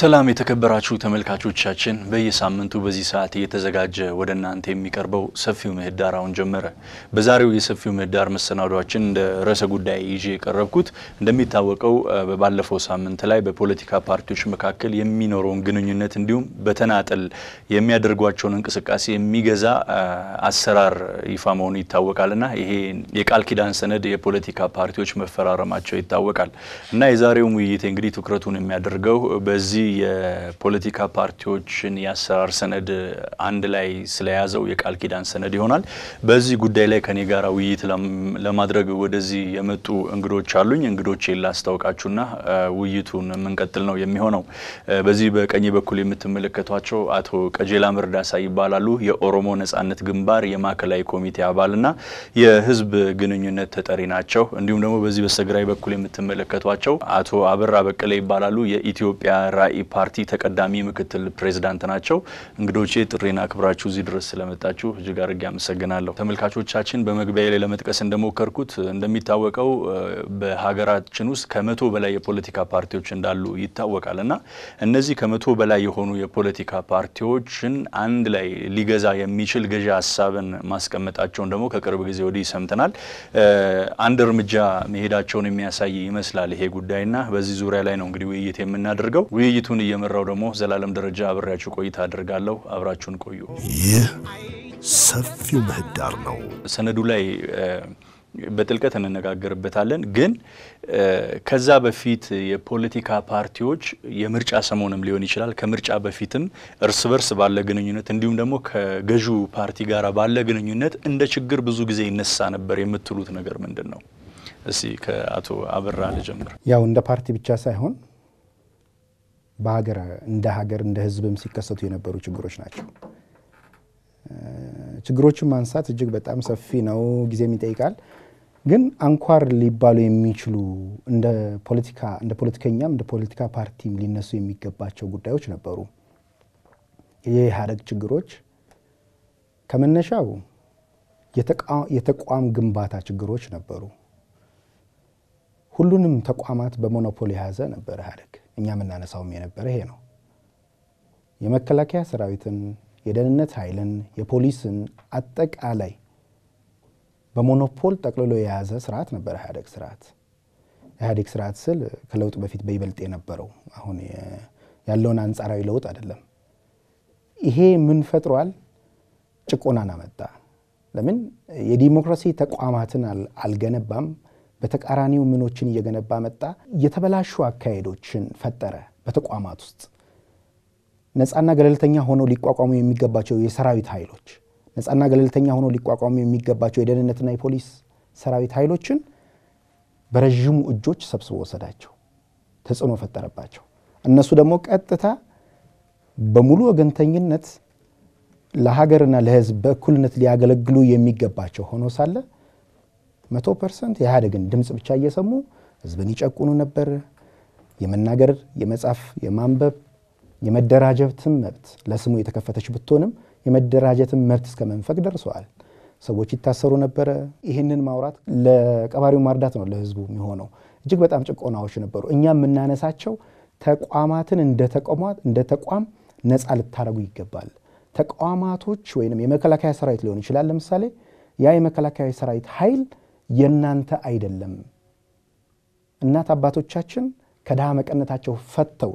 ሰላም የተከበራችሁ ተመልካቾቻችን፣ በየሳምንቱ በዚህ ሰዓት እየተዘጋጀ ወደ እናንተ የሚቀርበው ሰፊው ምህዳር አሁን ጀመረ። በዛሬው የሰፊው ምህዳር መሰናዷችን እንደ ርዕሰ ጉዳይ ይዤ የቀረብኩት እንደሚታወቀው ባለፈው ሳምንት ላይ በፖለቲካ ፓርቲዎች መካከል የሚኖረውን ግንኙነት እንዲሁም በተናጠል የሚያደርጓቸውን እንቅስቃሴ የሚገዛ አሰራር ይፋ መሆኑ ይታወቃልና ይሄ የቃል ኪዳን ሰነድ የፖለቲካ ፓርቲዎች መፈራረማቸው ይታወቃል እና የዛሬውም ውይይት እንግዲህ ትኩረቱን የሚያደርገው በዚህ የፖለቲካ ፓርቲዎችን የአሰራር ሰነድ አንድ ላይ ስለያዘው የቃል ኪዳን ሰነድ ይሆናል። በዚህ ጉዳይ ላይ ከኔ ጋር ውይይት ለማድረግ ወደዚህ የመጡ እንግዶች አሉኝ። እንግዶቼን ላስታውቃችሁና ውይይቱን የምንቀጥል ነው የሚሆነው። በዚህ በቀኝ በኩል የምትመለከቷቸው አቶ ቀጀላ መርዳሳ ይባላሉ። የኦሮሞ ነጻነት ግንባር የማዕከላዊ ኮሚቴ አባልና የህዝብ ግንኙነት ተጠሪ ናቸው። እንዲሁም ደግሞ በዚህ በስተግራይ በኩል የምትመለከቷቸው አቶ አበራ በቀለ ይባላሉ። የኢትዮጵያ ራዕይ ፓርቲ ተቀዳሚ ምክትል ፕሬዝዳንት ናቸው። እንግዶቼ ጥሪና አክብራችሁ እዚህ ድረስ ስለመጣችሁ እጅግ አድርጌ አመሰግናለሁ። ተመልካቾቻችን በመግቢያ ላይ ለመጥቀስ እንደሞከርኩት እንደሚታወቀው በሀገራችን ውስጥ ከመቶ በላይ የፖለቲካ ፓርቲዎች እንዳሉ ይታወቃል እና እነዚህ ከመቶ በላይ የሆኑ የፖለቲካ ፓርቲዎችን አንድ ላይ ሊገዛ የሚችል ገዢ ሀሳብን ማስቀመጣቸውን ደግሞ ከቅርብ ጊዜ ወዲህ ሰምተናል። አንድ እርምጃ መሄዳቸውን የሚያሳይ ይመስላል ይሄ ጉዳይና በዚህ ዙሪያ ላይ ነው እንግዲህ ውይይት የምናደርገው። ውይይቱን እየመራው ደግሞ ዘላለም ደረጃ አብሬያችሁ ቆይታ አድርጋለሁ። አብራችሁን ቆዩ። ይህ ሰፊው ምህዳር ነው። ሰነዱ ላይ በጥልቀት እንነጋገርበታለን። ግን ከዛ በፊት የፖለቲካ ፓርቲዎች የምርጫ ሰሞንም ሊሆን ይችላል፣ ከምርጫ በፊትም እርስ በርስ ባለ ግንኙነት እንዲሁም ደግሞ ከገዢው ፓርቲ ጋር ባለ ግንኙነት እንደ ችግር ብዙ ጊዜ ይነሳ ነበር የምትሉት ነገር ምንድን ነው? እስቲ ከአቶ አበራ ልጀምር። ያው እንደ ፓርቲ ብቻ ሳይሆን በሀገር እንደ ሀገር እንደ ሕዝብም ሲከሰቱ የነበሩ ችግሮች ናቸው። ችግሮችን ማንሳት እጅግ በጣም ሰፊ ነው፣ ጊዜም ይጠይቃል። ግን አንኳር ሊባሉ የሚችሉ እንደ ፖለቲካ እንደ ፖለቲከኛም እንደ ፖለቲካ ፓርቲም ሊነሱ የሚገባቸው ጉዳዮች ነበሩ። የኢህአዴግ ችግሮች ከመነሻው የተቋም ግንባታ ችግሮች ነበሩ። ሁሉንም ተቋማት በሞኖፖል የያዘ ነበር ኢህአዴግ። እኛ የምናነሳውም የነበረ ይሄ ነው። የመከላከያ ሰራዊትን፣ የደህንነት ኃይልን፣ የፖሊስን አጠቃላይ በሞኖፖል ጠቅልሎ የያዘ ስርዓት ነበር ኢህአዴግ ስርዓት። ኢህአዴግ ስርዓት ስል ከለውጥ በፊት በይበልጥ የነበረው አሁን ያለውን አንጻራዊ ለውጥ አይደለም። ይሄ ምን ፈጥሯል? ጭቆናን አመጣ። ለምን የዲሞክራሲ ተቋማትን አልገነባም። በተቃራኒው ምኖችን እየገነባ መጣ። የተበላሹ አካሄዶችን ፈጠረ። በተቋማት ውስጥ ነፃና ገለልተኛ ሆነው ሊቋቋሙ የሚገባቸው የሰራዊት ኃይሎች ነፃና ገለልተኛ ሆነው ሊቋቋሙ የሚገባቸው የደህንነትና የፖሊስ ሰራዊት ኃይሎችን በረዥሙ እጆች ሰብስቦ ወሰዳቸው፣ ተጽዕኖ ፈጠረባቸው። እነሱ ደግሞ ቀጥታ በሙሉ ወገንተኝነት ለሀገርና ለሕዝብ በእኩልነት ሊያገለግሉ የሚገባቸው ሆኖ ሳለ መቶ ፐርሰንት የኢህአዴግን ድምፅ ብቻ እየሰሙ ህዝብን ይጨቁኑ ነበር። የመናገር፣ የመጻፍ፣ የማንበብ፣ የመደራጀትም መብት ለስሙ የተከፈተች ብትሆንም የመደራጀትም መብት እስከ መንፈቅ ደርሰዋል። ሰዎች ይታሰሩ ነበረ። ይህንን ማውራት ለቀባሪው ማርዳት ነው ለህዝቡ የሚሆነው። እጅግ በጣም ጭቆናዎች ነበሩ። እኛ የምናነሳቸው ተቋማትን እንደ ተቋም ነፃ ልታደረጉ ይገባል። ተቋማቶች ወይም የመከላከያ ሰራዊት ሊሆን ይችላል። ለምሳሌ ያ የመከላከያ ሰራዊት ኃይል የእናንተ አይደለም። እናት አባቶቻችን ከድሃ መቀነታቸው ፈተው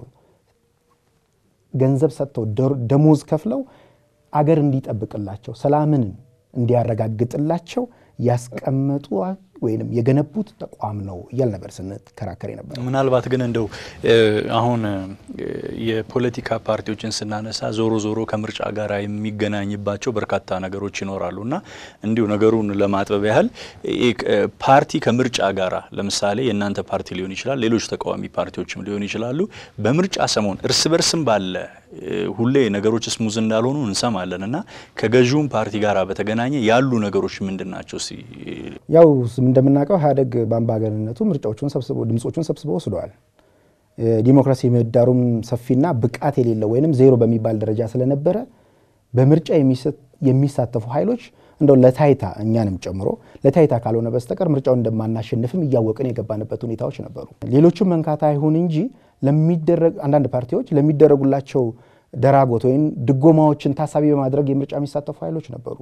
ገንዘብ ሰጥተው ደሞዝ ከፍለው አገር እንዲጠብቅላቸው ሰላምን እንዲያረጋግጥላቸው ያስቀመጡ ወይም የገነቡት ተቋም ነው እያል ነበር ስንከራከር ነበር። ምናልባት ግን እንደው አሁን የፖለቲካ ፓርቲዎችን ስናነሳ ዞሮ ዞሮ ከምርጫ ጋር የሚገናኝባቸው በርካታ ነገሮች ይኖራሉ እና እንዲሁ ነገሩን ለማጥበብ ያህል ፓርቲ ከምርጫ ጋራ ለምሳሌ የእናንተ ፓርቲ ሊሆን ይችላል፣ ሌሎች ተቃዋሚ ፓርቲዎችም ሊሆኑ ይችላሉ። በምርጫ ሰሞን እርስ በርስም ባለ ሁሌ ነገሮች ስሙዝ እንዳልሆኑ እንሰማለን እና ከገዢውም ፓርቲ ጋር በተገናኘ ያሉ ነገሮች ምንድን ናቸው? ያው እንደምናውቀው ኢህአዴግ በአምባገነንነቱ ምርጫዎቹን ሰብስቦ ድምፆቹን ሰብስቦ ወስደዋል። ዲሞክራሲ ምህዳሩም ሰፊና ብቃት የሌለው ወይም ዜሮ በሚባል ደረጃ ስለነበረ በምርጫ የሚሳተፉ ኃይሎች እንደው ለታይታ እኛንም ጨምሮ ለታይታ ካልሆነ በስተቀር ምርጫውን እንደማናሸንፍም እያወቅን የገባንበት ሁኔታዎች ነበሩ። ሌሎቹም መንካታ አይሁን እንጂ ለሚደረግ አንዳንድ ፓርቲዎች ለሚደረጉላቸው ደራጎት ወይም ድጎማዎችን ታሳቢ በማድረግ የምርጫ የሚሳተፉ ኃይሎች ነበሩ።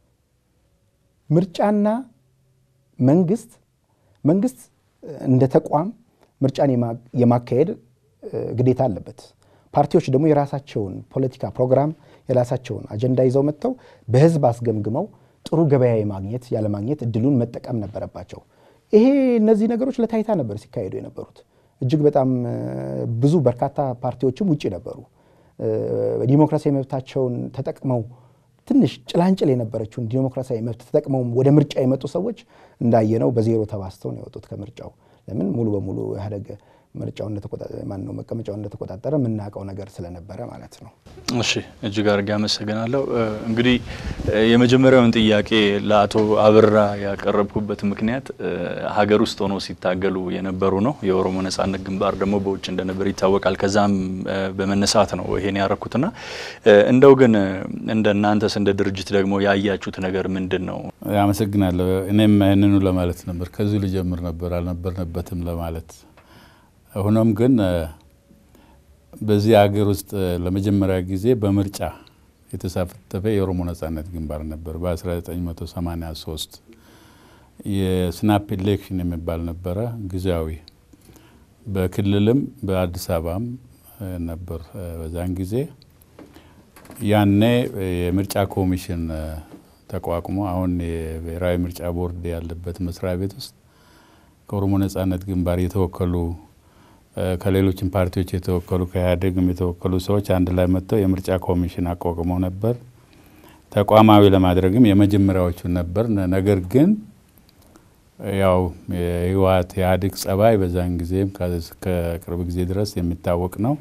ምርጫና መንግስት መንግስት እንደ ተቋም ምርጫን የማካሄድ ግዴታ አለበት። ፓርቲዎች ደግሞ የራሳቸውን ፖለቲካ ፕሮግራም የራሳቸውን አጀንዳ ይዘው መጥተው በህዝብ አስገምግመው ጥሩ ገበያ የማግኘት ያለማግኘት እድሉን መጠቀም ነበረባቸው። ይሄ እነዚህ ነገሮች ለታይታ ነበር ሲካሄዱ የነበሩት። እጅግ በጣም ብዙ በርካታ ፓርቲዎችም ውጭ ነበሩ። ዲሞክራሲያዊ መብታቸውን ተጠቅመው ትንሽ ጭላንጭል የነበረችውን ዲሞክራሲያዊ መብት ተጠቅመው ወደ ምርጫ የመጡ ሰዎች እንዳየነው በዜሮ ተባስተው ነው የወጡት ከምርጫው። ለምን ሙሉ በሙሉ ኢህአዴግ ምርጫው ማነው መቀመጫውን እንደተቆጣጠረ የምናውቀው ነገር ስለነበረ ማለት ነው። እሺ እጅግ አድርጌ አመሰግናለሁ። እንግዲህ የመጀመሪያውን ጥያቄ ለአቶ አብራ ያቀረብኩበት ምክንያት ሀገር ውስጥ ሆኖ ሲታገሉ የነበሩ ነው። የኦሮሞ ነጻነት ግንባር ደግሞ በውጭ እንደነበር ይታወቃል። ከዛም በመነሳት ነው ይሄን ያረኩትና እንደው ግን እንደ እናንተስ እንደ ድርጅት ደግሞ ያያችሁት ነገር ምንድን ነው? አመሰግናለሁ። እኔም ይህንኑ ለማለት ነበር ከዚሁ ልጀምር ነበር አልነበርንበትም ለማለት ሆኖም ግን በዚህ ሀገር ውስጥ ለመጀመሪያ ጊዜ በምርጫ የተሳተፈ የኦሮሞ ነጻነት ግንባር ነበር። በ1983 የስናፕ ኢሌክሽን የሚባል ነበረ፣ ጊዜያዊ በክልልም በአዲስ አበባም ነበር። በዛን ጊዜ ያኔ የምርጫ ኮሚሽን ተቋቁሞ አሁን የብሔራዊ ምርጫ ቦርድ ያለበት መስሪያ ቤት ውስጥ ከኦሮሞ ነጻነት ግንባር የተወከሉ ከሌሎችም ፓርቲዎች የተወከሉ ከኢህአዴግም የተወከሉ ሰዎች አንድ ላይ መጥተው የምርጫ ኮሚሽን አቋቁመው ነበር። ተቋማዊ ለማድረግም የመጀመሪያዎቹ ነበር። ነገር ግን ያው የህወሓት ኢህአዴግ ጸባይ በዛን ጊዜም ከቅርብ ጊዜ ድረስ የሚታወቅ ነው።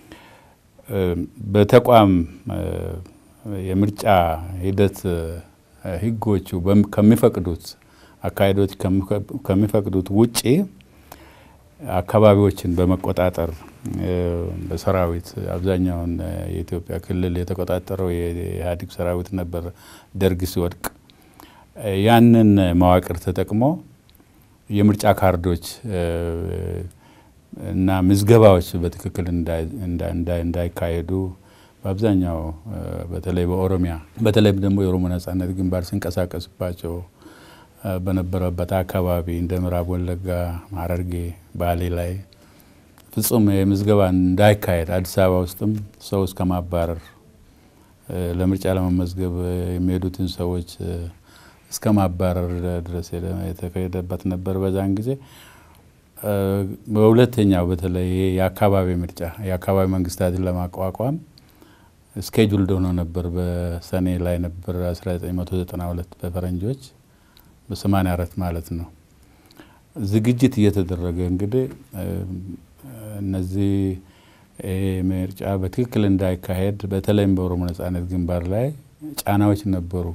በተቋም የምርጫ ሂደት ህጎቹ ከሚፈቅዱት አካሄዶች ከሚፈቅዱት ውጪ አካባቢዎችን በመቆጣጠር በሰራዊት አብዛኛውን የኢትዮጵያ ክልል የተቆጣጠረው የኢህአዴግ ሰራዊት ነበር። ደርግ ሲወድቅ ያንን መዋቅር ተጠቅሞ የምርጫ ካርዶች እና ምዝገባዎች በትክክል እንዳይካሄዱ በአብዛኛው በተለይ በኦሮሚያ በተለይም ደግሞ የኦሮሞ ነጻነት ግንባር ሲንቀሳቀስባቸው በነበረበት አካባቢ እንደ ምዕራብ ወለጋ፣ ሐረርጌ፣ ባሌ ላይ ፍጹም የምዝገባ እንዳይካሄድ አዲስ አበባ ውስጥም ሰው እስከ ማባረር ለምርጫ ለመመዝገብ የሚሄዱትን ሰዎች እስከ ማባረር ድረስ የተካሄደበት ነበር በዛን ጊዜ። በሁለተኛው በተለይ የአካባቢ ምርጫ የአካባቢ መንግስታትን ለማቋቋም ስኬጁልድ ሆኖ ነበር። በሰኔ ላይ ነበር 1992 በፈረንጆች በ84 ማለት ነው። ዝግጅት እየተደረገ እንግዲህ እነዚህ ምርጫ በትክክል እንዳይካሄድ በተለይም በኦሮሞ ነጻነት ግንባር ላይ ጫናዎች ነበሩ።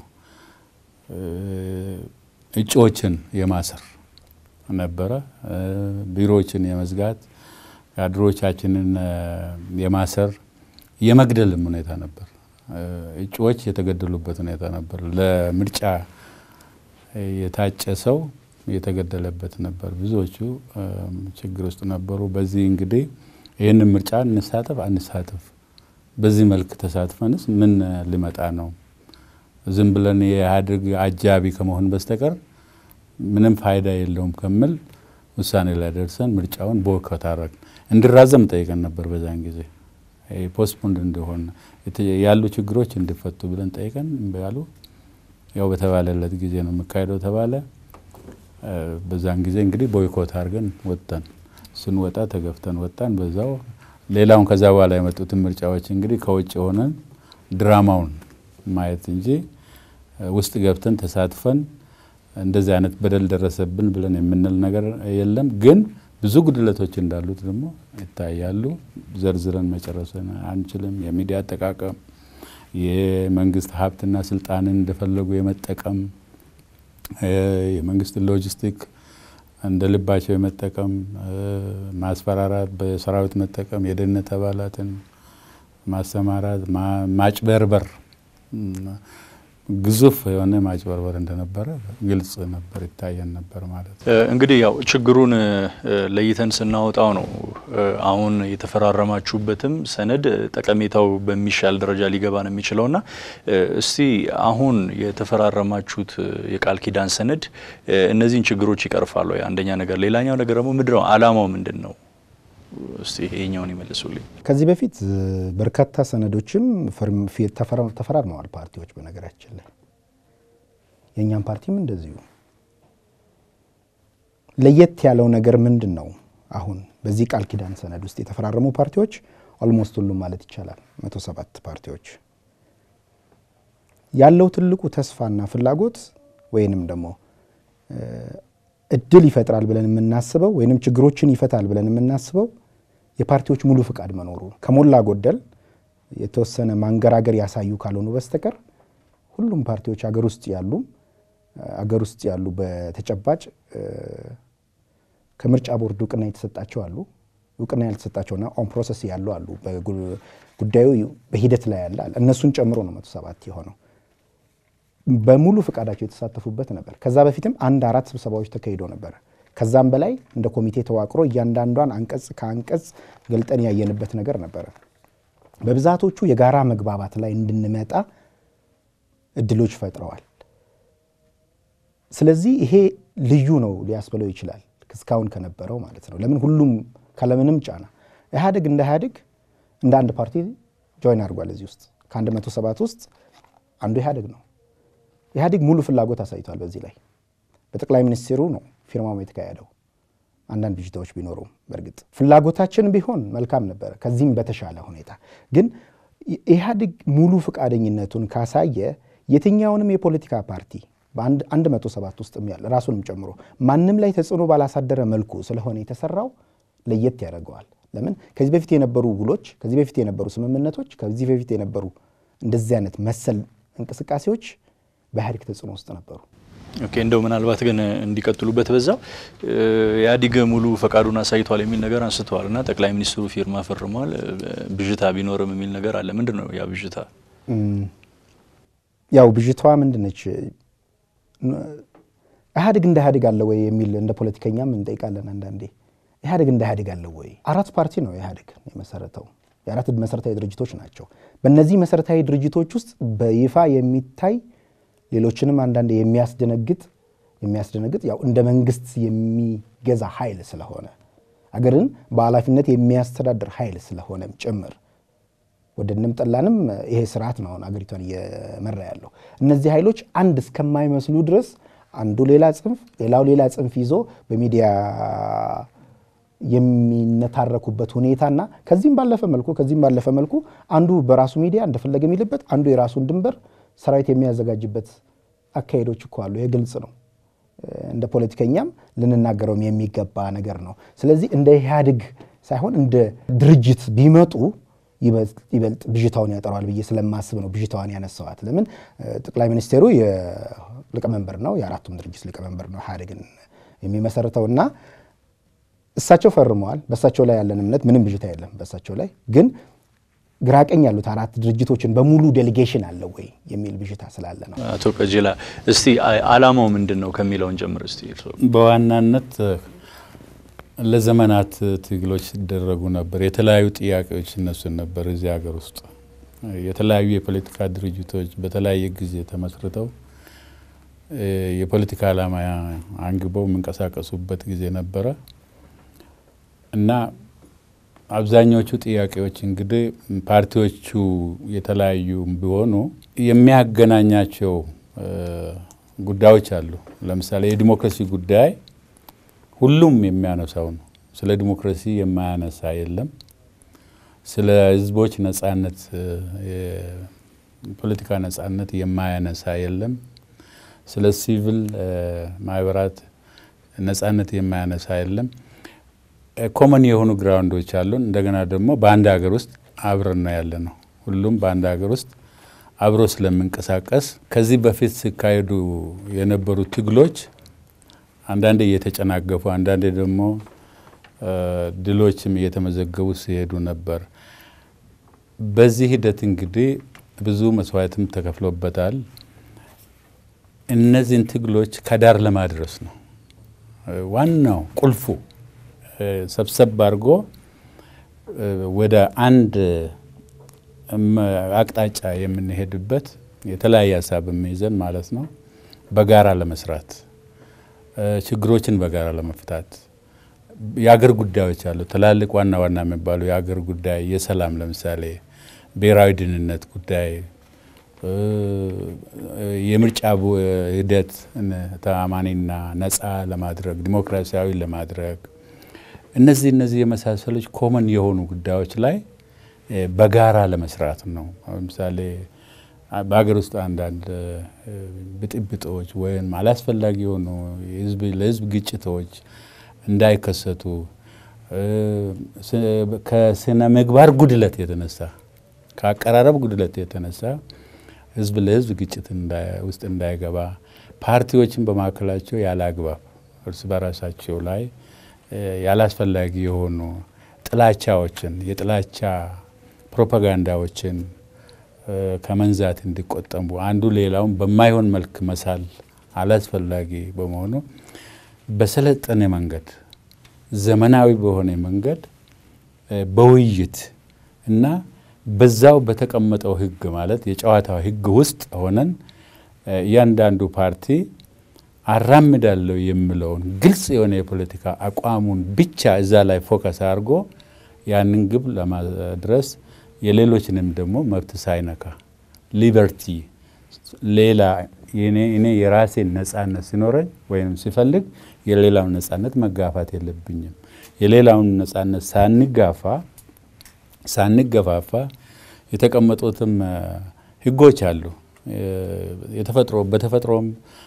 እጩዎችን የማሰር ነበረ፣ ቢሮዎችን የመዝጋት ካድሮቻችንን የማሰር የመግደልም ሁኔታ ነበር። እጩዎች የተገደሉበት ሁኔታ ነበር። ለምርጫ የታጨ ሰው የተገደለበት ነበር። ብዙዎቹ ችግር ውስጥ ነበሩ። በዚህ እንግዲህ ይህንን ምርጫ እንሳተፍ አንሳተፍ፣ በዚህ መልክ ተሳትፈንስ ምን ሊመጣ ነው? ዝም ብለን የኢህአዴግ አጃቢ ከመሆን በስተቀር ምንም ፋይዳ የለውም ከሚል ውሳኔ ላይ ደርሰን ምርጫውን ቦይኮት አደረግን። እንዲራዘም ጠይቀን ነበር። በዛን ጊዜ ፖስትፖንድ እንደሆነ ያሉ ችግሮች እንዲፈቱ ብለን ጠይቀን እምቢ አሉ። ያው በተባለለት ጊዜ ነው የሚካሄደው ተባለ። በዛን ጊዜ እንግዲህ ቦይኮት አድርገን ወጣን። ስንወጣ ተገፍተን ወጣን። በዛው ሌላውን ከዛ በኋላ የመጡትን ምርጫዎች እንግዲህ ከውጭ ሆነን ድራማውን ማየት እንጂ ውስጥ ገብተን ተሳትፈን እንደዚህ አይነት በደል ደረሰብን ብለን የምንል ነገር የለም። ግን ብዙ ጉድለቶች እንዳሉት ደግሞ ይታያሉ። ዘርዝረን መጨረስን አንችልም። የሚዲያ አጠቃቀም፣ የመንግስት ሀብትና ስልጣንን እንደፈለጉ የመጠቀም የመንግስትን ሎጂስቲክ እንደ ልባቸው የመጠቀም ማስፈራራት፣ በሰራዊት መጠቀም፣ የደህንነት አባላትን ማሰማራት፣ ማጭበርበር ግዙፍ የሆነ ማጭበርበር እንደነበረ ግልጽ ነበር፣ ይታየን ነበር ማለት ነው። እንግዲህ ያው ችግሩን ለይተን ስናወጣው ነው አሁን የተፈራረማችሁበትም ሰነድ ጠቀሜታው በሚሻል ደረጃ ሊገባ ነው የሚችለውና እስቲ አሁን የተፈራረማችሁት የቃል ኪዳን ሰነድ እነዚህን ችግሮች ይቀርፋል ወይ? አንደኛ ነገር። ሌላኛው ነገር ደግሞ ምንድን ነው አላማው ምንድን ነው? እስቲ ይሄኛውን ይመልሱልኝ። ከዚህ በፊት በርካታ ሰነዶችም ተፈራርመዋል ፓርቲዎች። በነገራችን ላይ የእኛም ፓርቲም እንደዚሁ። ለየት ያለው ነገር ምንድን ነው? አሁን በዚህ ቃል ኪዳን ሰነድ ውስጥ የተፈራረሙ ፓርቲዎች ኦልሞስት ሁሉም ማለት ይቻላል መቶ ሰባት ፓርቲዎች ያለው ትልቁ ተስፋና ፍላጎት ወይንም ደግሞ እድል ይፈጥራል ብለን የምናስበው ወይንም ችግሮችን ይፈታል ብለን የምናስበው የፓርቲዎች ሙሉ ፍቃድ መኖሩ ከሞላ ጎደል የተወሰነ ማንገራገር ያሳዩ ካልሆኑ በስተቀር ሁሉም ፓርቲዎች አገር ውስጥ ያሉ አገር ውስጥ ያሉ በተጨባጭ ከምርጫ ቦርድ እውቅና የተሰጣቸው አሉ፣ እውቅና ያልተሰጣቸውና ኦን ፕሮሰስ ያሉ አሉ። ጉዳዩ በሂደት ላይ ያለ እነሱን ጨምሮ ነው መቶ ሰባት የሆነው በሙሉ ፍቃዳቸው የተሳተፉበት ነበር። ከዛ በፊትም አንድ አራት ስብሰባዎች ተካሂዶ ነበር። ከዛም በላይ እንደ ኮሚቴ ተዋቅሮ እያንዳንዷን አንቀጽ ከአንቀጽ ገልጠን ያየንበት ነገር ነበረ። በብዛቶቹ የጋራ መግባባት ላይ እንድንመጣ እድሎች ፈጥረዋል። ስለዚህ ይሄ ልዩ ነው ሊያስብለው ይችላል እስካሁን ከነበረው ማለት ነው። ለምን ሁሉም ካለምንም ጫና ኢህአዴግ እንደ ኢህአዴግ እንደ አንድ ፓርቲ ጆይን አድርጓል። እዚህ ውስጥ ከአንድ መቶ ሰባት ውስጥ አንዱ ኢህአዴግ ነው። ኢህአዴግ ሙሉ ፍላጎት አሳይቷል። በዚህ ላይ በጠቅላይ ሚኒስትሩ ነው ፊርማው የተካሄደው። አንዳንድ ብዥታዎች ቢኖሩም በእርግጥ ፍላጎታችን ቢሆን መልካም ነበረ፣ ከዚህም በተሻለ ሁኔታ ግን ኢህአዴግ ሙሉ ፈቃደኝነቱን ካሳየ የትኛውንም የፖለቲካ ፓርቲ በአንድ መቶ ሰባት ውስጥ ያለ ራሱንም ጨምሮ ማንም ላይ ተጽዕኖ ባላሳደረ መልኩ ስለሆነ የተሰራው ለየት ያደርገዋል። ለምን ከዚህ በፊት የነበሩ ውሎች፣ ከዚህ በፊት የነበሩ ስምምነቶች፣ ከዚህ በፊት የነበሩ እንደዚህ አይነት መሰል እንቅስቃሴዎች በኢህአዴግ ተጽዕኖ ውስጥ ነበሩ። ኦኬ እንደው ምናልባት ግን እንዲቀጥሉበት በዛው ኢህአዴግ ሙሉ ፈቃዱን አሳይቷል የሚል ነገር አንስተዋል እና ጠቅላይ ሚኒስትሩ ፊርማ ፈርመዋል። ብዥታ ቢኖርም የሚል ነገር አለ። ምንድን ነው ያ ብዥታ? ያው ብዥታዋ ምንድን ነች? ኢህአዴግ እንደ ኢህአዴግ አለ ወይ የሚል እንደ ፖለቲከኛም እንጠይቃለን አንዳንዴ። ኢህአዴግ እንደ ኢህአዴግ አለ ወይ? አራት ፓርቲ ነው ኢህአዴግ የመሰረተው። የአራት መሰረታዊ ድርጅቶች ናቸው። በእነዚህ መሰረታዊ ድርጅቶች ውስጥ በይፋ የሚታይ ሌሎችንም አንዳንድ የሚያስደነግጥ የሚያስደነግጥ ያው እንደ መንግስት የሚገዛ ኃይል ስለሆነ አገርን በኃላፊነት የሚያስተዳድር ኃይል ስለሆነም ጭምር ወደንም ጠላንም ይሄ ስርዓት ነው አሁን አገሪቷን እየመራ ያለው። እነዚህ ኃይሎች አንድ እስከማይመስሉ ድረስ አንዱ ሌላ ጽንፍ፣ ሌላው ሌላ ጽንፍ ይዞ በሚዲያ የሚነታረኩበት ሁኔታና ከዚህም ባለፈ መልኩ ከዚህም ባለፈ መልኩ አንዱ በራሱ ሚዲያ እንደፈለገ የሚልበት አንዱ የራሱን ድንበር ሰራዊት የሚያዘጋጅበት አካሄዶች እኮ አሉ። ይሄ ግልጽ ነው። እንደ ፖለቲከኛም ልንናገረውም የሚገባ ነገር ነው። ስለዚህ እንደ ኢህአዴግ ሳይሆን እንደ ድርጅት ቢመጡ ይበልጥ ብዥታውን ያጠረዋል ብዬ ስለማስብ ነው ብዥታዋን ያነሳዋት። ለምን ጠቅላይ ሚኒስቴሩ ሊቀመንበር ነው፣ የአራቱም ድርጅት ሊቀመንበር ነው ኢህአዴግን የሚመሰርተው እና እሳቸው ፈርመዋል። በእሳቸው ላይ ያለን እምነት ምንም ብዥታ የለም። በእሳቸው ላይ ግን ግራቀኝ ያሉት አራት ድርጅቶችን በሙሉ ዴሌጌሽን አለ ወይ የሚል ብዥታ ስላለ ነው። አቶ ቀጀላ እስቲ አላማው ምንድን ነው ከሚለውን ጀምር እስቲ። በዋናነት ለዘመናት ትግሎች ሲደረጉ ነበር። የተለያዩ ጥያቄዎች እነሱን ነበር። እዚህ ሀገር ውስጥ የተለያዩ የፖለቲካ ድርጅቶች በተለያየ ጊዜ ተመስርተው የፖለቲካ ዓላማ አንግበው የሚንቀሳቀሱበት ጊዜ ነበረ እና አብዛኞቹ ጥያቄዎች እንግዲህ ፓርቲዎቹ የተለያዩ ቢሆኑ የሚያገናኛቸው ጉዳዮች አሉ። ለምሳሌ የዲሞክራሲ ጉዳይ ሁሉም የሚያነሳው ነው። ስለ ዲሞክራሲ የማያነሳ የለም። ስለ ሕዝቦች ነጻነት፣ የፖለቲካ ነጻነት የማያነሳ የለም። ስለ ሲቪል ማህበራት ነጻነት የማያነሳ የለም። ኮመን የሆኑ ግራውንዶች አሉን። እንደገና ደግሞ በአንድ ሀገር ውስጥ አብረን ነው ያለ ነው። ሁሉም በአንድ ሀገር ውስጥ አብሮ ስለምንቀሳቀስ ከዚህ በፊት ሲካሄዱ የነበሩ ትግሎች አንዳንዴ እየተጨናገፉ፣ አንዳንዴ ደግሞ ድሎችም እየተመዘገቡ ሲሄዱ ነበር። በዚህ ሂደት እንግዲህ ብዙ መስዋዕትም ተከፍሎበታል። እነዚህን ትግሎች ከዳር ለማድረስ ነው ዋናው ቁልፉ ሰብሰብ አድርጎ ወደ አንድ አቅጣጫ የምንሄድበት የተለያየ ሀሳብ የሚይዘን ማለት ነው። በጋራ ለመስራት ችግሮችን በጋራ ለመፍታት የአገር ጉዳዮች አሉ። ትላልቅ ዋና ዋና የሚባሉ የአገር ጉዳይ የሰላም ለምሳሌ ብሔራዊ ደህንነት ጉዳይ፣ የምርጫ ሂደት ተአማኒና ነፃ ለማድረግ ዲሞክራሲያዊ ለማድረግ እነዚህ እነዚህ የመሳሰሎች ኮመን የሆኑ ጉዳዮች ላይ በጋራ ለመስራት ነው። ለምሳሌ በሀገር ውስጥ አንዳንድ ብጥብጦች ወይም አላስፈላጊ የሆኑ ለሕዝብ ግጭቶች እንዳይከሰቱ ከስነ ምግባር ጉድለት የተነሳ ከአቀራረብ ጉድለት የተነሳ ሕዝብ ለሕዝብ ግጭት ውስጥ እንዳይገባ ፓርቲዎችን በማዕከላቸው ያለ አግባብ እርስ በራሳቸው ላይ ያላስፈላጊ የሆኑ ጥላቻዎችን የጥላቻ ፕሮፓጋንዳዎችን ከመንዛት እንዲቆጠቡ አንዱ ሌላውን በማይሆን መልክ መሳል አላስፈላጊ በመሆኑ በሰለጠነ መንገድ ዘመናዊ በሆነ መንገድ በውይይት እና በዛው በተቀመጠው ሕግ ማለት የጨዋታው ሕግ ውስጥ ሆነን እያንዳንዱ ፓርቲ አራምዳለሁ የሚለውን ግልጽ የሆነ የፖለቲካ አቋሙን ብቻ እዛ ላይ ፎከስ አድርጎ ያንን ግብ ለማድረስ የሌሎችንም ደግሞ መብት ሳይነካ ሊበርቲ ሌላ እኔ የራሴን ነጻነት ሲኖረኝ ወይም ሲፈልግ የሌላውን ነጻነት መጋፋት የለብኝም። የሌላውን ነጻነት ሳንጋፋ ሳንገፋፋ የተቀመጡትም ህጎች አሉ። የተፈጥሮ በተፈጥሮም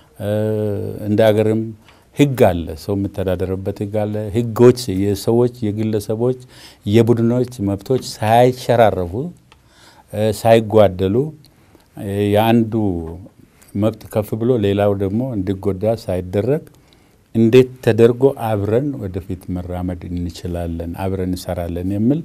እንደ ሀገርም ህግ አለ። ሰው የሚተዳደርበት ህግ አለ። ህጎች የሰዎች የግለሰቦች፣ የቡድኖች መብቶች ሳይሸራረፉ ሳይጓደሉ የአንዱ መብት ከፍ ብሎ ሌላው ደግሞ እንዲጎዳ ሳይደረግ እንዴት ተደርጎ አብረን ወደፊት መራመድ እንችላለን፣ አብረን እንሰራለን የሚል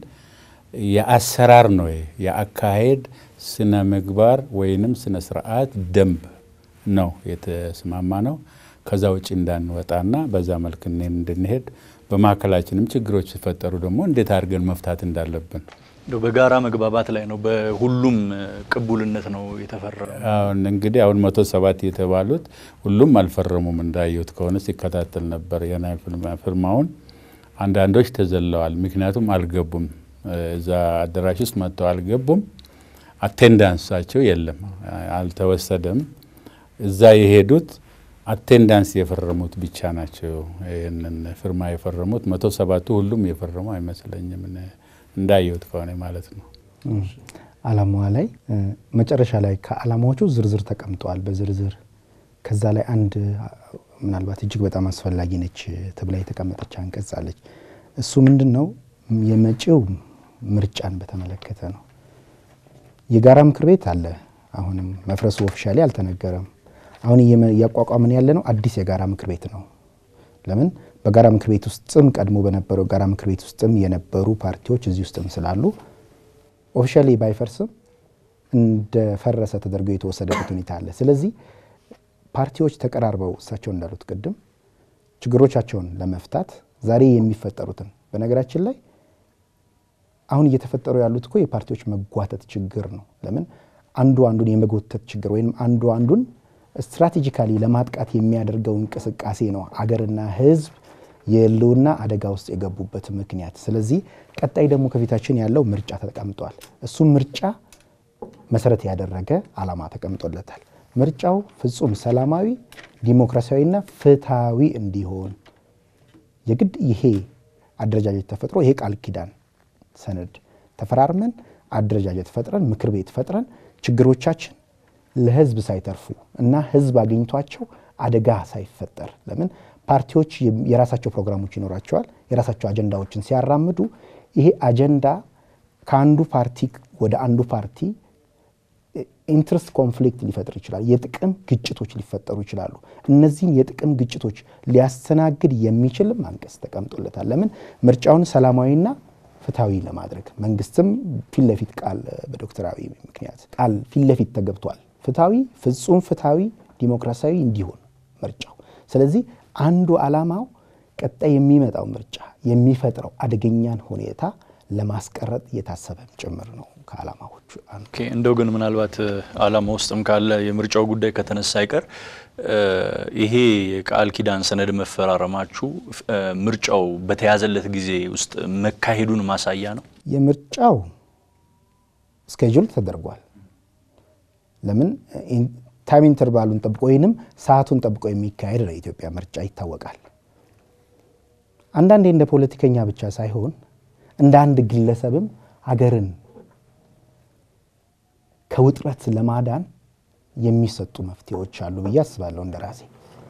የአሰራር ነው። የአካሄድ ስነ ምግባር ወይንም ስነ ስርዓት ደንብ ነው የተስማማ ነው። ከዛ ውጭ እንዳንወጣና በዛ መልክ እንድንሄድ በማዕከላችንም ችግሮች ሲፈጠሩ ደግሞ እንዴት አድርገን መፍታት እንዳለብን በጋራ መግባባት ላይ ነው። በሁሉም ቅቡልነት ነው የተፈረመ። አሁን እንግዲህ አሁን መቶ ሰባት የተባሉት ሁሉም አልፈረሙም። እንዳየሁት ከሆነ ሲከታተል ነበር የናይ ፊርማውን። አንዳንዶች ተዘለዋል። ምክንያቱም አልገቡም። እዛ አዳራሽ ውስጥ መጥተው አልገቡም። አቴንዳንሳቸው የለም፣ አልተወሰደም። እዛ የሄዱት አቴንዳንስ የፈረሙት ብቻ ናቸው። ይህንን ፊርማ የፈረሙት መቶ ሰባቱ ሁሉም የፈረሙ አይመስለኝም እንዳየሁት ከሆነ ማለት ነው። አላማዋ ላይ መጨረሻ ላይ ከአላማዎቹ ዝርዝር ተቀምጠዋል በዝርዝር ከዛ ላይ አንድ ምናልባት እጅግ በጣም አስፈላጊ ነች ተብላ የተቀመጠች አንቀጽ አለች። እሱ ምንድን ነው? የመጪው ምርጫን በተመለከተ ነው። የጋራ ምክር ቤት አለ። አሁንም መፍረሱ ኦፊሻሊ አልተነገረም። አሁን እያቋቋምን ያለ ነው አዲስ የጋራ ምክር ቤት ነው። ለምን በጋራ ምክር ቤት ውስጥም ቀድሞ በነበረው ጋራ ምክር ቤት ውስጥም የነበሩ ፓርቲዎች እዚህ ውስጥም ስላሉ ኦፊሻሊ ባይፈርስም እንደፈረሰ ተደርጎ የተወሰደበት ሁኔታ አለ። ስለዚህ ፓርቲዎች ተቀራርበው እሳቸው እንዳሉት ቅድም ችግሮቻቸውን ለመፍታት ዛሬ የሚፈጠሩትን በነገራችን ላይ አሁን እየተፈጠሩ ያሉት እኮ የፓርቲዎች መጓተት ችግር ነው። ለምን አንዱ አንዱን የመጎተት ችግር ወይም አንዱ አንዱን ስትራቴጂካሊ ለማጥቃት የሚያደርገው እንቅስቃሴ ነው አገርና ሕዝብ የህልውና አደጋ ውስጥ የገቡበት ምክንያት። ስለዚህ ቀጣይ ደግሞ ከፊታችን ያለው ምርጫ ተቀምጧል። እሱም ምርጫ መሰረት ያደረገ ዓላማ ተቀምጦለታል። ምርጫው ፍጹም ሰላማዊ፣ ዲሞክራሲያዊና ፍትሐዊ እንዲሆን የግድ ይሄ አደረጃጀት ተፈጥሮ ይሄ ቃል ኪዳን ሰነድ ተፈራርመን አደረጃጀት ፈጥረን ምክር ቤት ፈጥረን ችግሮቻችን ለህዝብ ሳይተርፉ እና ህዝብ አግኝቷቸው አደጋ ሳይፈጠር ለምን ፓርቲዎች የራሳቸው ፕሮግራሞች ይኖራቸዋል። የራሳቸው አጀንዳዎችን ሲያራምዱ ይሄ አጀንዳ ከአንዱ ፓርቲ ወደ አንዱ ፓርቲ ኢንትረስት ኮንፍሊክት ሊፈጥር ይችላል። የጥቅም ግጭቶች ሊፈጠሩ ይችላሉ። እነዚህን የጥቅም ግጭቶች ሊያስተናግድ የሚችልም አንቀጽ ተቀምጦለታል። ለምን ምርጫውን ሰላማዊና ፍትሐዊ ለማድረግ መንግስትም ፊት ለፊት ቃል በዶክተር አብይ ምክንያት ቃል ፊት ለፊት ተገብቷል። ፍትሐዊ ፍጹም ፍትሐዊ ዲሞክራሲያዊ እንዲሆን ምርጫው። ስለዚህ አንዱ ዓላማው ቀጣይ የሚመጣው ምርጫ የሚፈጥረው አደገኛን ሁኔታ ለማስቀረጥ እየታሰበም ጭምር ነው ከዓላማዎቹ አንዱ። ኦኬ እንደው ግን ምናልባት ዓላማ ውስጥም ካለ የምርጫው ጉዳይ ከተነሳ አይቀር ይሄ የቃል ኪዳን ሰነድ መፈራረማችሁ ምርጫው በተያዘለት ጊዜ ውስጥ መካሄዱን ማሳያ ነው። የምርጫው ስኬጁል ተደርጓል። ለምን ታይም ኢንተርቫሉን ጠብቆ ወይንም ሰዓቱን ጠብቆ የሚካሄድ ነው የኢትዮጵያ ምርጫ ይታወቃል። አንዳንዴ እንደ ፖለቲከኛ ብቻ ሳይሆን እንደ አንድ ግለሰብም ሀገርን ከውጥረት ለማዳን የሚሰጡ መፍትሄዎች አሉ ብዬ አስባለሁ። እንደ ራሴ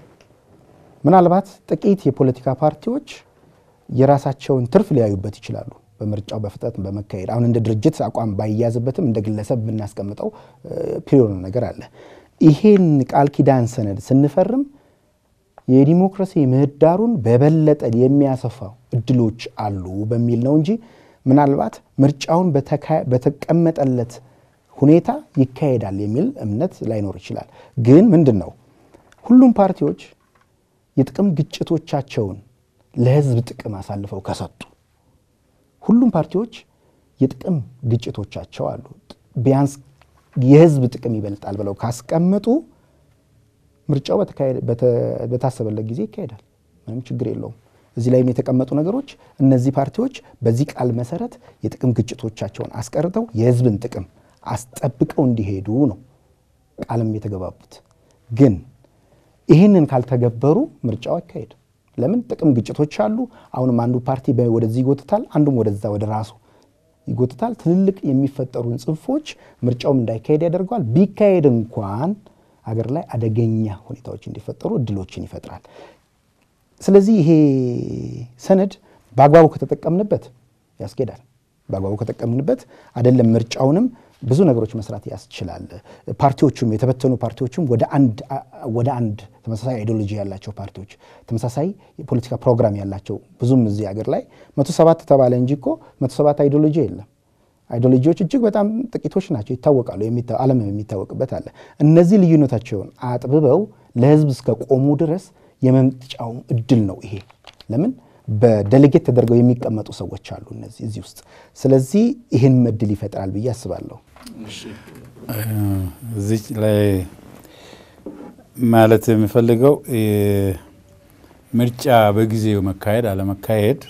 ምናልባት ጥቂት የፖለቲካ ፓርቲዎች የራሳቸውን ትርፍ ሊያዩበት ይችላሉ። በምርጫው በፍጥነት በመካሄድ አሁን እንደ ድርጅት አቋም ባይያዝበትም እንደ ግለሰብ የምናስቀምጠው ፒሪዮድ ነገር አለ። ይሄን ቃል ኪዳን ሰነድ ስንፈርም የዲሞክራሲ ምህዳሩን በበለጠ የሚያሰፋው እድሎች አሉ በሚል ነው እንጂ ምናልባት ምርጫውን በተቀመጠለት ሁኔታ ይካሄዳል የሚል እምነት ላይኖር ይችላል። ግን ምንድን ነው ሁሉም ፓርቲዎች የጥቅም ግጭቶቻቸውን ለህዝብ ጥቅም አሳልፈው ከሰጡ ሁሉም ፓርቲዎች የጥቅም ግጭቶቻቸው አሉ ቢያንስ የህዝብ ጥቅም ይበልጣል ብለው ካስቀመጡ ምርጫው በታሰበለት ጊዜ ይካሄዳል። ምንም ችግር የለውም። እዚህ ላይም የተቀመጡ ነገሮች እነዚህ ፓርቲዎች በዚህ ቃል መሰረት የጥቅም ግጭቶቻቸውን አስቀርተው የህዝብን ጥቅም አስጠብቀው እንዲሄዱ ነው ቃልም የተገባቡት። ግን ይህንን ካልተገበሩ ምርጫው አይካሄድ። ለምን? ጥቅም ግጭቶች አሉ። አሁንም አንዱ ፓርቲ ወደዚህ ይጎትታል፣ አንዱም ወደዛ ወደ ራሱ ይጎትታል። ትልልቅ የሚፈጠሩን ጽንፎች ምርጫውም እንዳይካሄድ ያደርገዋል። ቢካሄድ እንኳን ሀገር ላይ አደገኛ ሁኔታዎች እንዲፈጠሩ እድሎችን ይፈጥራል። ስለዚህ ይሄ ሰነድ በአግባቡ ከተጠቀምንበት ያስኬዳል። በአግባቡ ከተጠቀምንበት አይደለም ምርጫውንም ብዙ ነገሮች መስራት ያስችላል። ፓርቲዎቹም የተበተኑ ፓርቲዎቹም ወደ አንድ ተመሳሳይ አይዲዮሎጂ ያላቸው ፓርቲዎች ተመሳሳይ የፖለቲካ ፕሮግራም ያላቸው ብዙም እዚህ ሀገር ላይ መቶ ሰባት ተባለ እንጂ እኮ መቶ ሰባት አይዲዮሎጂ የለም። አይዲዮሎጂዎች እጅግ በጣም ጥቂቶች ናቸው፣ ይታወቃሉ። ዓለም የሚታወቅበት አለ። እነዚህ ልዩነታቸውን አጥብበው ለህዝብ እስከ ቆሙ ድረስ የመምጫው እድል ነው ይሄ። ለምን በደሌጌት ተደርገው የሚቀመጡ ሰዎች አሉ እነዚህ እዚህ ውስጥ። ስለዚህ ይህን እድል ይፈጥራል ብዬ አስባለሁ። እዚህ ላይ ማለት የሚፈልገው ምርጫ በጊዜው መካሄድ አለመካሄድ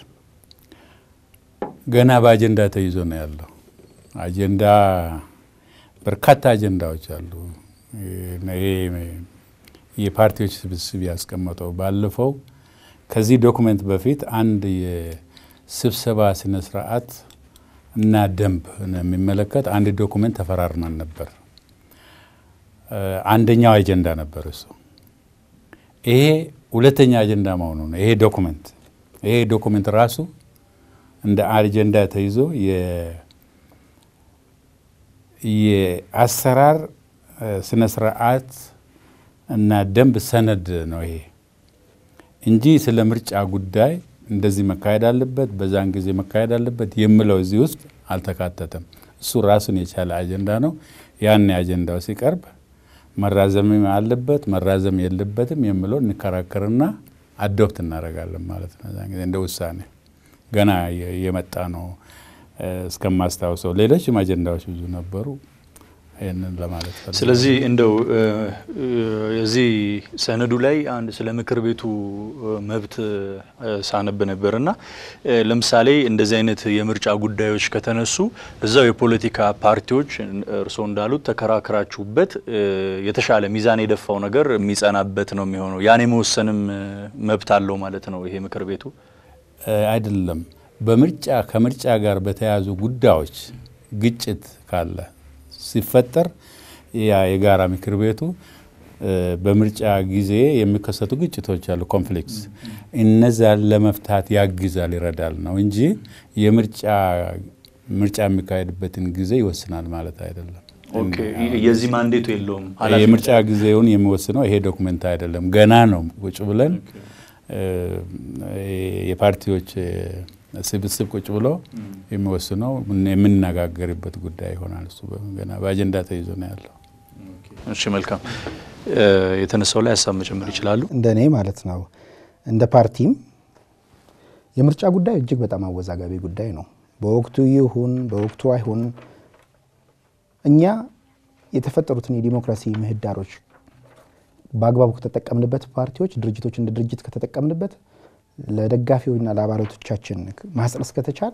ገና በአጀንዳ ተይዞ ነው ያለው። አጀንዳ በርካታ አጀንዳዎች አሉ። ይሄ የፓርቲዎች ስብስብ ያስቀመጠው ባለፈው ከዚህ ዶክመንት በፊት አንድ የስብሰባ ስነ ስርዓት እና ደንብ የሚመለከት አንድ ዶኩሜንት ተፈራርመን ነበር። አንደኛው አጀንዳ ነበር እሱ። ይሄ ሁለተኛ አጀንዳ መሆኑ ነው። ይሄ ዶኩሜንት ይሄ ዶኩሜንት ራሱ እንደ አጀንዳ ተይዞ የአሰራር ስነ ስርዓት እና ደንብ ሰነድ ነው ይሄ እንጂ ስለ ምርጫ ጉዳይ እንደዚህ መካሄድ አለበት፣ በዛን ጊዜ መካሄድ አለበት የምለው እዚህ ውስጥ አልተካተተም። እሱ ራሱን የቻለ አጀንዳ ነው። ያን አጀንዳው ሲቀርብ መራዘም አለበት መራዘም የለበትም የምለው እንከራከርና አዶፕት እናደርጋለን ማለት ነው። እዛን ጊዜ እንደ ውሳኔ ገና የመጣ ነው እስከማስታውሰው። ሌሎችም አጀንዳዎች ብዙ ነበሩ። ይህንን ለማለት ፈልጌ ስለዚህ እንደው እዚህ ሰነዱ ላይ አንድ ስለ ምክር ቤቱ መብት ሳነብ ነበር እና ለምሳሌ እንደዚህ አይነት የምርጫ ጉዳዮች ከተነሱ እዛው የፖለቲካ ፓርቲዎች እርስዎ እንዳሉት ተከራክራችሁበት የተሻለ ሚዛን የደፋው ነገር የሚጸናበት ነው የሚሆነው። ያን የመወሰንም መብት አለው ማለት ነው ይሄ ምክር ቤቱ አይደለም። በምርጫ ከምርጫ ጋር በተያያዙ ጉዳዮች ግጭት ካለ ሲፈጠር ያ የጋራ ምክር ቤቱ በምርጫ ጊዜ የሚከሰቱ ግጭቶች አሉ፣ ኮንፍሊክትስ እነዛን ለመፍታት ያግዛል፣ ይረዳል ነው እንጂ የምርጫ ምርጫ የሚካሄድበትን ጊዜ ይወስናል ማለት አይደለም። የዚህ ማንዴቱ የለውም። የምርጫ ጊዜውን የሚወስነው ይሄ ዶክመንት አይደለም። ገና ነው ቁጭ ብለን የፓርቲዎች ስብስብ ቁጭ ብሎ የሚወስነው የምንነጋገርበት ጉዳይ ይሆናል። እሱ ገና በአጀንዳ ተይዞ ነው ያለው። እሺ መልካም። የተነሳው ላይ ሀሳብ መጨመር ይችላሉ። እንደ እኔ ማለት ነው። እንደ ፓርቲም የምርጫ ጉዳይ እጅግ በጣም አወዛጋቢ ጉዳይ ነው። በወቅቱ ይሁን በወቅቱ አይሁን እኛ የተፈጠሩትን የዲሞክራሲ ምህዳሮች በአግባቡ ከተጠቀምንበት ፓርቲዎች፣ ድርጅቶች እንደ ድርጅት ከተጠቀምንበት ለደጋፊዎችና ለአባላቶቻችን ማስረጽ ከተቻለ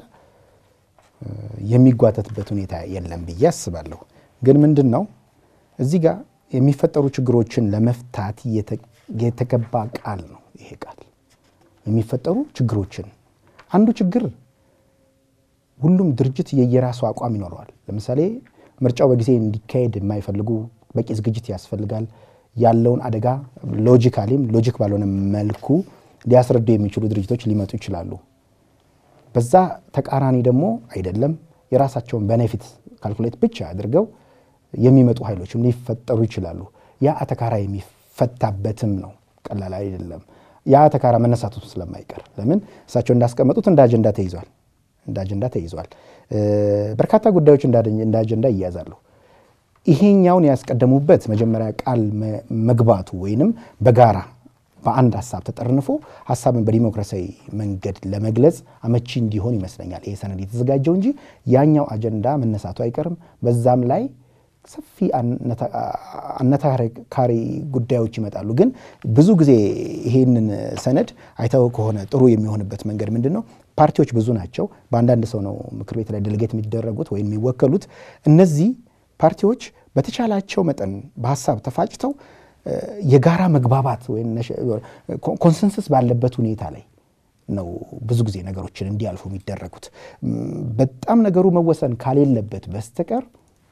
የሚጓተትበት ሁኔታ የለም ብዬ አስባለሁ። ግን ምንድን ነው እዚህ ጋር የሚፈጠሩ ችግሮችን ለመፍታት የተገባ ቃል ነው ይሄ ቃል። የሚፈጠሩ ችግሮችን አንዱ ችግር ሁሉም ድርጅት የየራሱ አቋም ይኖረዋል። ለምሳሌ ምርጫው በጊዜ እንዲካሄድ የማይፈልጉ በቂ ዝግጅት ያስፈልጋል። ያለውን አደጋ ሎጂካሊም ሎጂክ ባልሆነ መልኩ ሊያስረዱ የሚችሉ ድርጅቶች ሊመጡ ይችላሉ። በዛ ተቃራኒ ደግሞ አይደለም የራሳቸውን ቤኔፊት ካልኩሌት ብቻ አድርገው የሚመጡ ኃይሎችም ሊፈጠሩ ይችላሉ። ያ አተካራ የሚፈታበትም ነው። ቀላል አይደለም። ያ አተካራ መነሳቱ ስለማይቀር ለምን እሳቸው እንዳስቀመጡት እንደ አጀንዳ ተይዟል እንደ አጀንዳ ተይዟል። በርካታ ጉዳዮች እንደ አጀንዳ ይያዛሉ። ይሄኛውን ያስቀደሙበት መጀመሪያ ቃል መግባቱ ወይንም በጋራ በአንድ ሀሳብ ተጠርንፎ ሀሳብን በዲሞክራሲያዊ መንገድ ለመግለጽ አመቺ እንዲሆን ይመስለኛል ይሄ ሰነድ የተዘጋጀው እንጂ ያኛው አጀንዳ መነሳቱ አይቀርም። በዛም ላይ ሰፊ አነታካሪ ጉዳዮች ይመጣሉ። ግን ብዙ ጊዜ ይሄንን ሰነድ አይተው ከሆነ ጥሩ የሚሆንበት መንገድ ምንድን ነው? ፓርቲዎች ብዙ ናቸው። በአንዳንድ ሰው ነው ምክር ቤት ላይ ደልጌት የሚደረጉት ወይም የሚወከሉት። እነዚህ ፓርቲዎች በተቻላቸው መጠን በሀሳብ ተፋጭተው የጋራ መግባባት ወይም ኮንሰንሰስ ባለበት ሁኔታ ላይ ነው ብዙ ጊዜ ነገሮችን እንዲያልፉ የሚደረጉት። በጣም ነገሩ መወሰን ካሌለበት በስተቀር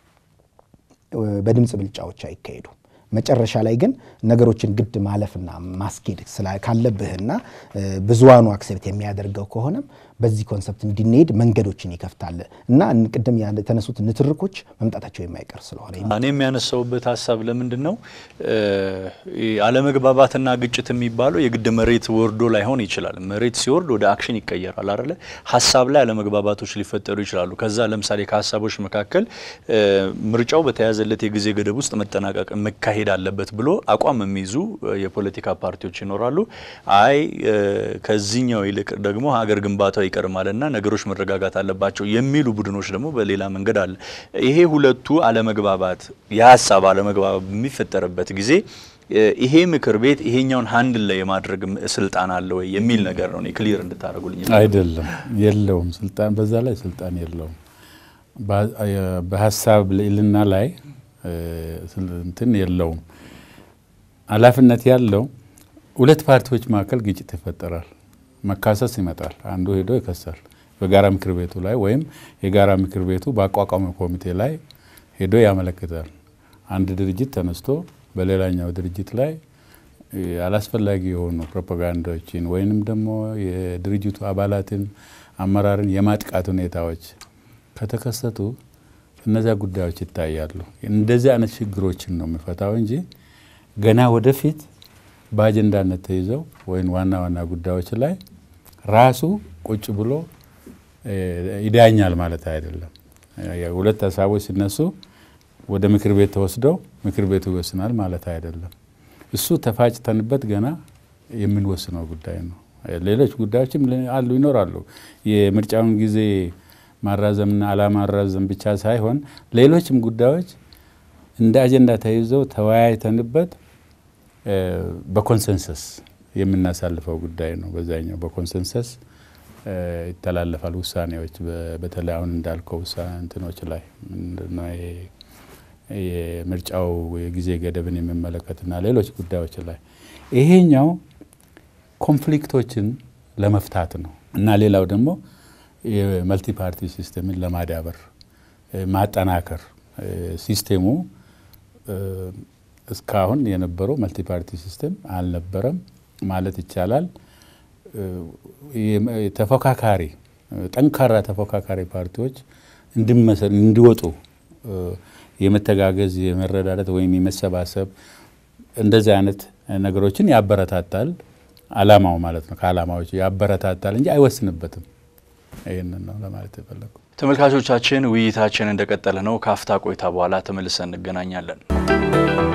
በድምፅ ብልጫዎች አይካሄዱም። መጨረሻ ላይ ግን ነገሮችን ግድ ማለፍና ማስኬድ ካለብህና ብዙሃኑ አክሴፕት የሚያደርገው ከሆነም በዚህ ኮንሰፕት እንድንሄድ መንገዶችን ይከፍታል እና ቅድም የተነሱት ንትርኮች መምጣታቸው የማይቀር ስለሆነ እኔ የሚያነሳውበት ሀሳብ ለምንድን ነው አለመግባባትና ግጭት የሚባለው የግድ መሬት ወርዶ ላይሆን ይችላል። መሬት ሲወርድ ወደ አክሽን ይቀየራል አይደለ? ሀሳብ ላይ አለመግባባቶች ሊፈጠሩ ይችላሉ። ከዛ ለምሳሌ ከሀሳቦች መካከል ምርጫው በተያዘለት የጊዜ ገደብ ውስጥ መጠናቀቅ መካሄድ አለበት ብሎ አቋም የሚይዙ የፖለቲካ ፓርቲዎች ይኖራሉ። አይ ከዚህኛው ይልቅ ደግሞ ሀገር ግንባታው ይቀርማልና ነገሮች መረጋጋት አለባቸው የሚሉ ቡድኖች ደግሞ በሌላ መንገድ አለ። ይሄ ሁለቱ አለመግባባት የሀሳብ አለመግባባት በሚፈጠርበት ጊዜ ይሄ ምክር ቤት ይሄኛውን ሀንድል ላይ የማድረግ ስልጣን አለ ወይ የሚል ነገር ነው። ክሊር እንድታደርጉልኝ። አይደለም፣ የለውም ስልጣን፣ በዛ ላይ ስልጣን የለውም። በሀሳብ ልዕልና ላይ እንትን የለውም። ኃላፊነት ያለው ሁለት ፓርቲዎች መካከል ግጭት ይፈጠራል፣ መካሰስ ይመጣል። አንዱ ሄዶ ይከሳል በጋራ ምክር ቤቱ ላይ ወይም የጋራ ምክር ቤቱ በአቋቋሚ ኮሚቴ ላይ ሄዶ ያመለክታል። አንድ ድርጅት ተነስቶ በሌላኛው ድርጅት ላይ አላስፈላጊ የሆኑ ፕሮፓጋንዳዎችን ወይንም ደግሞ የድርጅቱ አባላትን አመራርን የማጥቃት ሁኔታዎች ከተከሰቱ እነዚያ ጉዳዮች ይታያሉ። እንደዚህ አይነት ችግሮችን ነው የሚፈታው እንጂ ገና ወደፊት በአጀንዳነት ተይዘው ወይም ዋና ዋና ጉዳዮች ላይ ራሱ ቁጭ ብሎ ይዳኛል ማለት አይደለም። ሁለት ሀሳቦች ሲነሱ ወደ ምክር ቤት ተወስደው ምክር ቤቱ ይወስናል ማለት አይደለም። እሱ ተፋጭተንበት ገና የምንወስነው ጉዳይ ነው። ሌሎች ጉዳዮችም አሉ ይኖራሉ። የምርጫውን ጊዜ ማራዘምና አለማራዘም ብቻ ሳይሆን ሌሎችም ጉዳዮች እንደ አጀንዳ ተይዘው ተወያይተንበት በኮንሰንሰስ የምናሳልፈው ጉዳይ ነው። በዛኛው በኮንሰንሰስ ይተላለፋል ውሳኔዎች። በተለይ አሁን እንዳልከው እንትኖች ላይ ምንድነው ይሄ የምርጫው የጊዜ ገደብን የሚመለከትና ሌሎች ጉዳዮች ላይ ይሄኛው ኮንፍሊክቶችን ለመፍታት ነው እና ሌላው ደግሞ የመልቲ ፓርቲ ሲስተምን ለማዳበር ማጠናከር ሲስቴሙ እስካሁን የነበረው መልቲ ፓርቲ ሲስተም አልነበረም ማለት ይቻላል። ተፎካካሪ ጠንካራ ተፎካካሪ ፓርቲዎች እንዲወጡ የመተጋገዝ የመረዳዳት ወይም የመሰባሰብ እንደዚህ አይነት ነገሮችን ያበረታታል። አላማው ማለት ነው። ከአላማዎች ያበረታታል እንጂ አይወስንበትም። ይህንን ነው ለማለት የፈለጉ። ተመልካቾቻችን ውይይታችን እንደቀጠለ ነው። ከአፍታ ቆይታ በኋላ ተመልሰን እንገናኛለን።